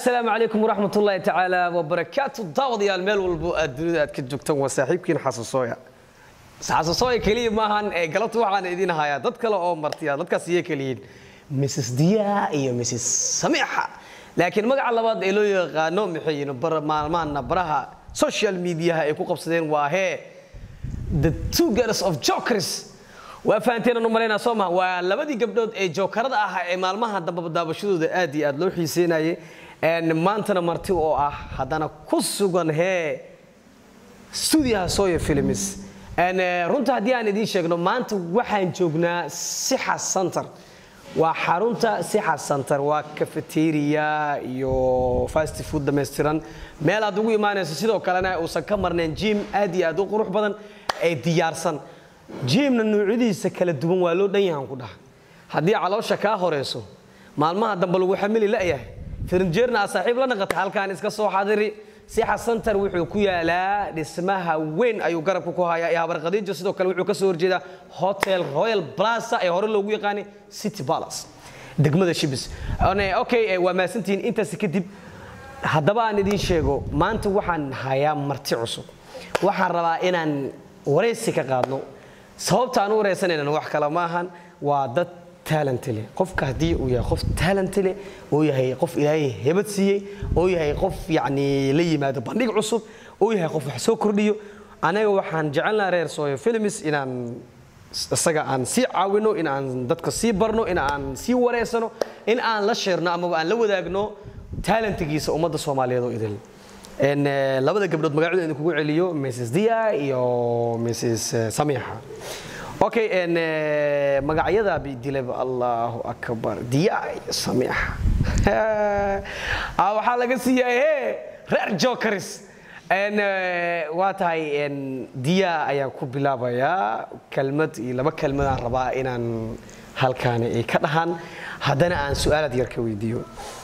asalaamu calaykum waraxmat ullaahi tacaala wabarakaatu daawadayaal meel walbo aad dunida aad ka joogtaan waa saaxiibkiin xasuusooya xasuusooya keliya maahan ee galabta waxaan idin hayaa dad kale oo martiya dadkaas iyay keliyiin mrs diya iyo mrs samiixa laakiin magaca labaad ee loo yaqaano maxay yihiin maalmaana baraha social mediaha ay ku qabsadeen waa hee the two girls of jokers waa fahanteen aan u malaynaa soo maha waa labadii gabdhood ee jookarada ahaa ee maalmaha dambaba daabashadooda aad iyo aad loo xiiseynayay maantana marti oo ah haddana ku sugan hee studiyaha soya films runta haddii aan idiin sheegno maanta waxaan joognaa sixa center waa xarunta sixa center waa cafeteria iyo fast food dhammaystiran meel aad ugu imaanayso sidoo kalena uusan ka marnayn jim aad iyo aad u qurux badan ee diyaarsan jimna nuucyadiisa kala duwan waa loo dhan yahan ku dhaha haddii caloosha kaa horeyso maalmaha dambe lagu xamili la'yahay firinjeerna aa saaxiib la naqata halkaan iska soo xadiri sixa center wuxuu ku yaalaa dhismaha weyn ayuu garabka ku hayaa ee habar khadiijo sidoo kale wuxuu ka soo horjeedaa hotel royal plaza ee hore loogu yaqaanay city palace degmada shibis okay waa mahadsantihiin intaasi kadib haddaba aan idiin sheego maanta waxaan hayaa marti cusub waxaan rabaa inaan waraysi ka qaadno sababta aan u waraysanaynan wax kale maahan waa dad talent leh qofka haddii uu yahay qof talent leh oo yahay qof ilaahay hebad siiyey oo yahay qof yacni la yimaado bandhig cusub oo yahay qof wax soo kordhiyo anaga waxaan jecelnaha reer sooyo films inaan isaga aan sii caawino in aan dadka sii barno in aan sii wareysano in aan la sheerno amaba aan la wadaagno talentigiisa ummadda soomaaliyeed oo idil labada gabdhood magacooda idin kugu celiyo mrs dia iyo mrs samiixa okay magacyada bidilaba allahu akbar diya iyo samiixa waxaa laga siiyay he reer jokers waa tahay diya ayaan ku bilaabayaa kelmad iyo laba kelmadaan rabaa inaan halkaani ay ka dhahaan haddana aan su-aalaad yar ka weydiiyo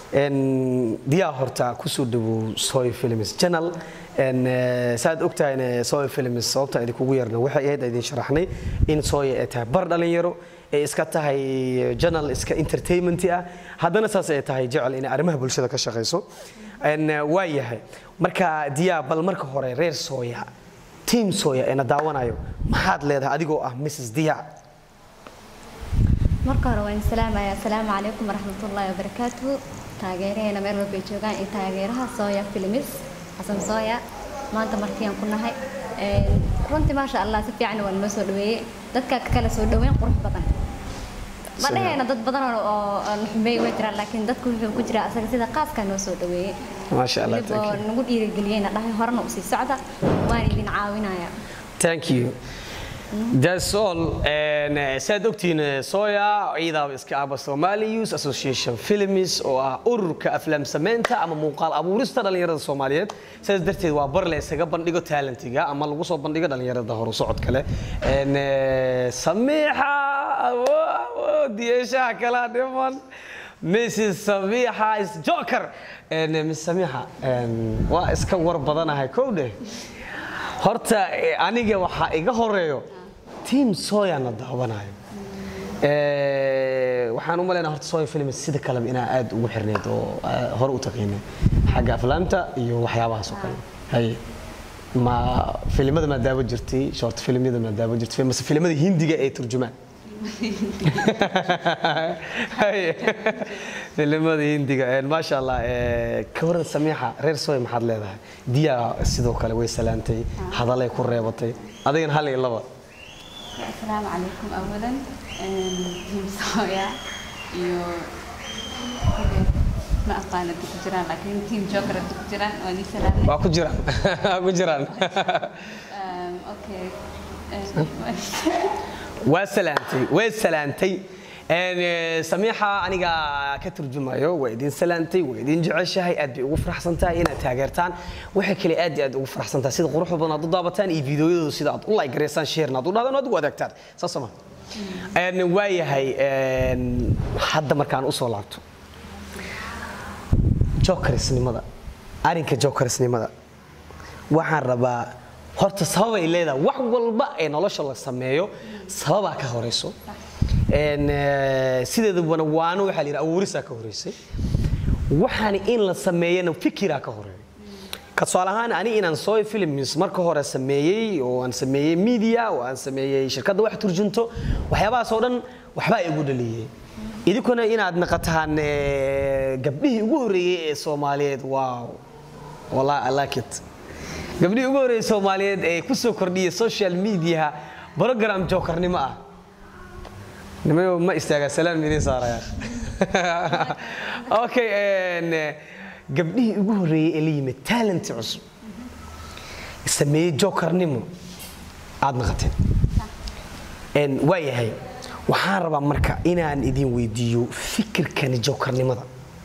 diyaa horta kusoo dhawow soy films channel saaad ogtahay soy films sababta idinkugu yarna waxay ahayd idin sharaxnay in sooya ay tahay bar dhalinyaro ay iska tahay channel iska entertainment ah haddana saas ay tahay jecel inay arrimaha bulshada ka shaqayso waa yahay marka diyaa bal marka hore reer sooya team sooya eena daawanayo maxaad leedahay adigoo ah mrs diya marka hore waan salaamaya asalaamu calaykum waraxmatullaahi wabarakaatuhu taageeraheena meel walba ay joogaan iyo taageeraha sooya filmis xasan sooya maanta martiyan ku nahay runtii maasha allah si fiican waa noo soo dhaweeyey dadka kale soo dhaweyn qurux badan ma dhahayna dad badan oo xumeey way jiraan laakiin dadku wuxuu ku jiraa asaga sida qaaskaa noo soo dhaweeyey maasha allah weliba nagu dhiirigeliyeyna dhahay horena usii socda waan idin caawinaya thank you That's all. saad ogtihiin soya ciidaaba iska aba Somali Youth Association Films oo ah ururka aflaam samaynta ama muuqaal abuurista dhalinyarada Soomaaliyeed sidaas darteed waa bar la isaga bandhigo talentiga ama lagu soo bandhigo dhalinyarada horu socod kale samiixa diyashaha kala dhiman Mrs. Samiixa is Joker Miss Samiixa waa iska war badanahay kowdhe horta aniga waxaa iga horeeyo team soyana daawanayo waxaan u malaynaa horta soya film sida kaleba inaa aad ugu xirneyd oo hore u taqiinay xagga aflaamta iyo waxyaabahaas oo kale haye ma filimada maa daawo jirtay short filimyada maa daawo jirtay mase filimada hindiga ee turjumaan filimada hindiga maasha allah ka waran samiixa reer soy maxaad leedahay diya sidoo kale way salaantay hadalay ku reebatay adigana hal iyo laba asalaamu calaykum awalan jim sooya iyo ma aqaana ku jiraan laakiin team joker ku jiraan waa nii salaamay waa ku jiraan waa ku jiraan okay waa salaantay way salaantay samiixa aniga ka turjumayo waa idin salaantay waa idin jeceshahay aad bay ugu faraxsan tahay inaad taageertaan waxay kale aad iyo aad ugu faraxsan tahay sida quruxda badan aad u daabataan iyo fiidiyoyadooda sida aad u like gareysaan sheerna aad u dhahdaan aad ugu adeegtaan saas ma waayahay hadda markaan usoo laabto jokersnimada arrinka jokersnimada waxaan rabaa horta sababay leedahay wax walba ee nolosha la sameeyo sababaa ka horeyso sideedabana waano waxaa la yidhi abuurisaa ka horeysay waxaan in la sameeyana fikiraa ka horeeya ka tusaale ahaan ani inaan soy films marka hore sameeyey oo aan sameeyey media oo aan sameeyey shirkadda wax turjunto waxyaabahaas oo dhan waxbaa igu dhaliyey idinkuna inaad naqataan eh, gabdhihii ugu horreeyey ee soomaaliyeed wow wallahi i like it gabdhihii ugu horreeyey soomaaliyeed ee ku soo kordhiyey social media program jookarnimo ah nimayo ma istaagaa salaan midin saarayaan okay en, eh, gabdhihii ugu horreeyey ee la yimid talent cusub sameeyey jokarnimo aad naqateen En, waa yahay waxaan rabaa marka inaan idin weydiiyo fikirkani jokarnimada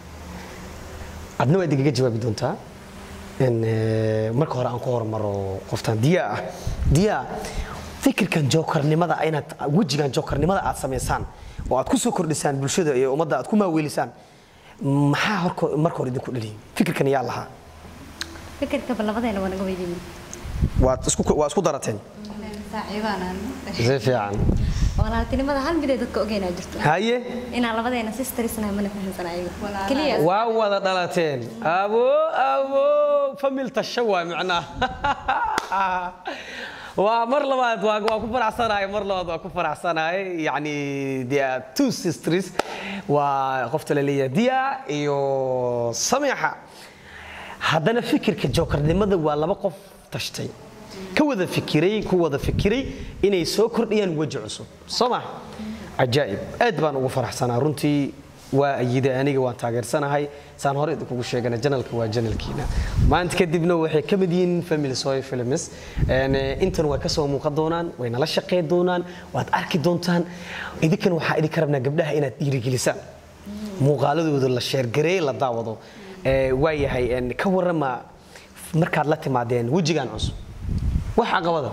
adna waad igaga jawaabi doontaa En, eh, marka hore aan ku hormaro qoftaan diya ah diya fikirkan jokarnimada inaad wejigan jokarnimada aad samaysaan oo aad ku soo kordhisaan bulshada iyo ummadda aad ku maaweelisaan maxaa horko- marka hore idinku dhaliyay fikirkan yaa lahaa fikirkaba labadeena waa naga weydiin waad isku waa isku darateen saaxiibaan si fiican walaaltinimada hal mid ay dadka ogeynaa jirto haye inaan labadeena sisterisnahay mana fahamsan ayaga Walaalaha. keliya waa wada dhalateen abo abo famil tasha waa macnaha waa mar labaad waa waa ku faraxsanahay mar labaad waa ku faraxsanahay yacni they are two sisters waa qofta la leeyahay dia iyo samiixa haddana fikirka jokarnimada waa laba qof tashtay ka wada fikiray ku wada fikiray inay soo kordhiyaan weji cusub soo ma cajaa'ib aad baan ugu faraxsanaa runtii waa ayida aniga waan taageersanahay saan hore idinkugu sheegana janalka waa janalkiina maanta kadibna waxay ka mid yihiin family soy films En, eh, intan way ka soo muuqan doonaan way nala shaqayn doonaan waad arki doontaan idinkana waxaa idinka rabnaa gabdhaha inaad dhiirigelisaan muuqaaladooda la sheergareey la daawado Eh, waa yahay en, ka warrama markaad la timaadeen wejigan cusub wax caqabada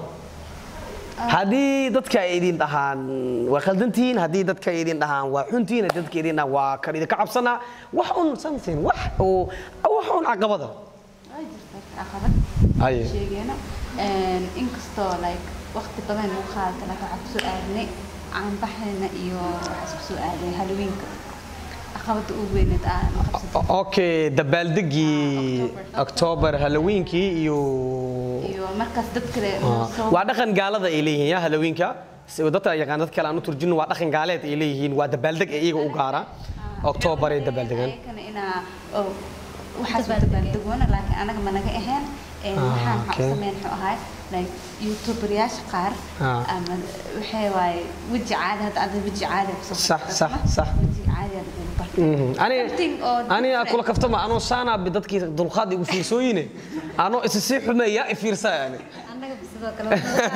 haddii dadka ay idin dhahaan waa khaldantihiin haddii dadka ay idin dhahaan waa xuntihiin haddii dadka idin dhahaan waa kan idinka cabsanaa wax un something wax oo wax un caqabada Waa jirtaa caqabad Aye. sheegeena inkastoo like waqti badan lagu qaadata laakiin waxaa kusoo aadnay caanbaxeena iyo waxaa isku soo aaday halloweenka caqabada ugu weyneed aan qabsatay okay dabaaldegii october halloweenkii iyo iyo markaas dad kale Ah, soo waa dhaqan gaalada ay leeyihiin ya halloweenka Si- dadka yaqaan dad kale aan u turjino waa dhaqan gaaleed ay leeyihiin waa dabaaldeg ee iyaga u gaara october ay dabaaldegaan ayakana inaa oo waxaas u dabaaldegoona laakiin anaga ma naga ahayn Een, Ah, waxaan waxaa okay. u sameyn wuxuu ahay like youtuberyaasha qaar Ah. ama waxay waaye weji caadi hadda ada weji caadi kusoo Sax, fadhiisata, sax, ma? sax. weji caadi aa lagu bartay Mhm. ani Something oo ani different. kula kaftama anoo saanaa bi dadkii dulqaad igu fiirsooyine anoo isi sii xumeeya i fiirsaa yani annaga sidoo kale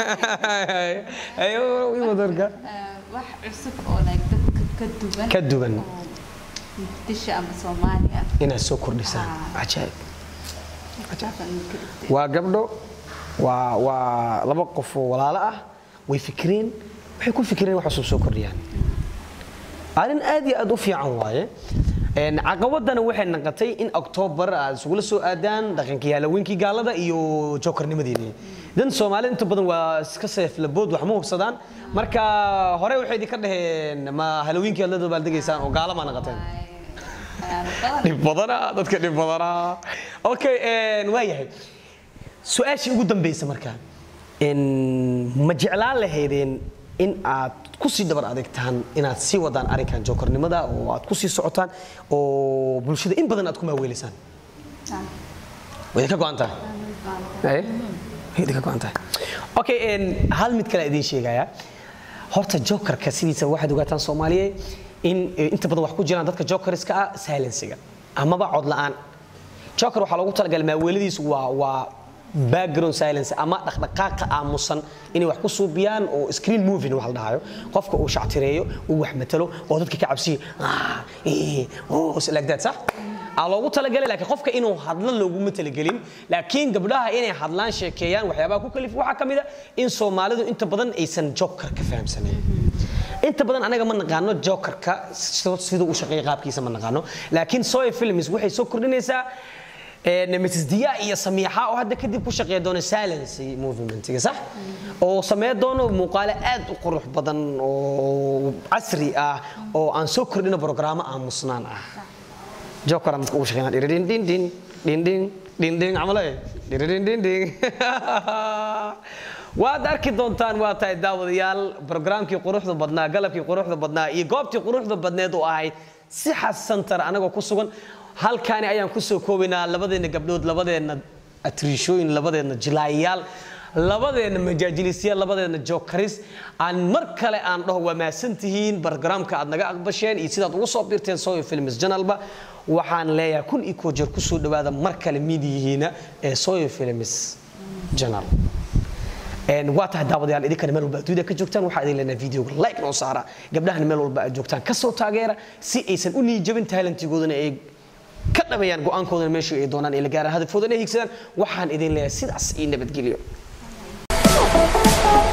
ayo iwadarka Ah, wax cusub oo like dadka ka duwan Ka duwan. oo muqdisho ama soomaaliya inaad soo kordhisaan Ah. cajaa'ib saasaan ka dhigtay waa gabdho waa waa laba qof oo walaalo ah way fikireen waxay ku fikireen wax cusub soo kordhiyaan arrin aad iyo aad u fiican waaye Een, caqabadana waxay naqatay in october aad isugula soo aadaan dhaqankii halloweenkii gaalada iyo jokarnimadeedii dan soomaalida inta badan waa iska seeflabood wax ma hubsadaan marka hore waxay idinka dhaheen ma halloweenkii aad la dabaaldegaysaan oo gaala ma naqateen Ayaalo badan dhib badanaa dadka dhib badanaa okay een, waa yahay su-aashii ugu dambaysa marka een, ma jeclaan lahaydeen in aad ku sii dabar adeegtaan inaad sii wadaan arrinkan jokarnimada oo aad ku sii socotaan oo bulshada in badan aad ku maaweelisaan Ah, way idinka go-an tahay Aye? way idinka go-an tahay okay een, hal mid kale idiin sheegaya horta jokarka sidiisa waxaad ogaataan soomaaliye in eh, inta badan wax ku jiraan dadka jokarska ah silensiga amaba cod la'aan joker waxaa loogu talagalay maaweeladiisu waa waa background silence ama dhaqdhaqaaqa aamusan inay wax ku suubiyaan oo screen moving wax la dhahayo qofka uu shactireeyo uu wax matalo oo dadka ka cabsiyo ah, eh, oh, like that sax aa loogu talagalay laakiin qofka inuu hadlo looguma talagelin laakiin gabdhaha inay hadlaan sheekeeyaan waxyaabaha ku kalif waxaa ka mid a in soomaalidu inta badan aysan jokerka fahamsanayn inta badan anaga ma naqaano jokerka sidoo- siduu u shaqeeya qaabkiisa ma naqaano laakiin soy films waxay soo kordhinaysaa een, mrs dia iyo samiixa oo hadda kadib ku shaqeeya doona silence movementiga sax oo samee doono muuqaale aad u qurux badan oo casri ah oo aan soo kordhino brograamo aamusnaan ah jokeran dadka ugu shaqeynaa dhiridhin dhin dhin dhin dhin dhin dhin camale dhiridhin dhin dhin waad arki doontaan waa tahay daawadayaal barogaraamkii quruxda badnaa galabkii quruxda badnaa iyo goobtii quruxda badneed oo ahayd si xasantar anagoo ku sugan halkaani ayaan kusoo koobaynaa labadeenna gabdhood labadeenna atriishooyin labadeenna jilaayayaal labadeenna majaajilisyaal labadeenna jokaris aan mar kale aan dhaho waa mahadsantihiin barogaraamka aad naga aqbasheen iyo sidaad ugu soo biirteen soyo films janalba waxaan leeyahay kun iyo koo jeer kusoo dhawaada mar kale midiyihiina ee soyo films janal waa tahay daawadayaal idinkana meel walba adduunyada ka joogtaan waxaa idin leenahay videoga like noo saara gabdhahana meel walba aad joogtaan kasoo taageera si aysan u niijabin talantigoodana ay ka dhabayaan go-aankoodana meesha ay doonaan ay la gaaraan hadafkoodana ay higsadaan waxaan idin leeyahay sidaas iyo nabadgelyo